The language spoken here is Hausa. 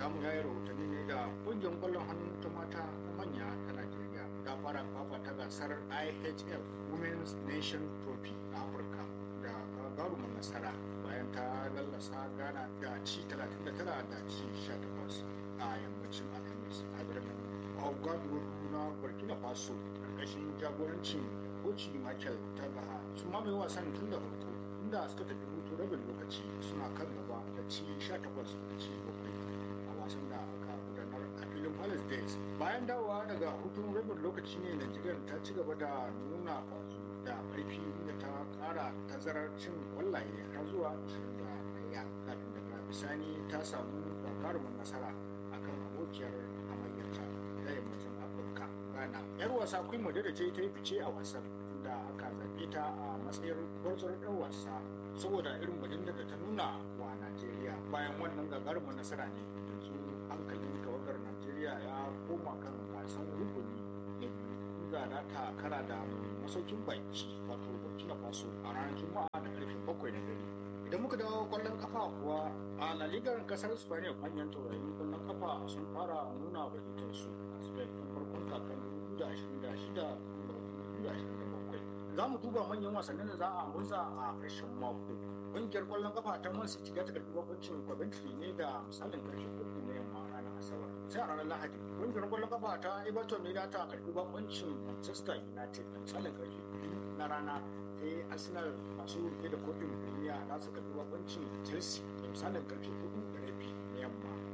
namu ya yi rahotanni ne da ƙungiyar ƙwallon hannu ta mata ta manya ta Najeriya ta fara fafata gasar IHF Women's Nation Trophy a Afirka da gagarumin nasara bayan ta lallasa Ghana da ci 39 da ci 18 a yammacin Alhamis a birnin Ouagadougou na Burkina Faso ƙarƙashin jagorancin Koci Michael Tagaha sun mamaye wasan tun da farko inda suka tafi hutu rabin lokaci suna kan gaba da ci 18 da ci 7 a wasan da aka gudanar a filin Palace Days. Bayan dawowa daga hutun rabin lokaci ne Najeriya ta ci gaba da nuna kwazo da ƙarfi inda ta ƙara tazarar cin kwallaye har zuwa 21 kafin daga bisani ta samu gagarumin nasara akan abokiyar hamayyarta ta yammacin Afirka. Ghana. 'Yar wasa Queen Madrid ce ta yi fice a wasan da aka zaɓe ta a matsayin gwarzon ɗan wasa saboda irin bajinda da ta nuna wa Najeriya bayan wannan gagarumin nasara ne yanzu hankalin tawagar Najeriya ya koma kan gasan rukuni na biyu inda za ta kara da masaukin baki wato Burkina Faso a ranar Juma'a da karfe bakwai na dare. Idan muka dawo kwallon kafa kuwa a La Liga kasar Spain manyan taurarin kwallon kafa sun fara nuna bajitansu a Spain tun farkon kakan 2026 2027. za mu duba manyan wasannin da za a murza a ƙarshen mako ƙungiyar ƙwallon kafa ta man city ta karɓi bakuncin coventry ne da misalin ƙarshe uku na yamma ranar asabar sai a ranar lahadi ƙungiyar ƙwallon kafa ta everton ne ta karɓi bakuncin manchester united da misalin ƙarshe biyu na rana sai arsenal masu rike da kofin duniya za su karɓi bakuncin chelsea da misalin ƙarshe hudu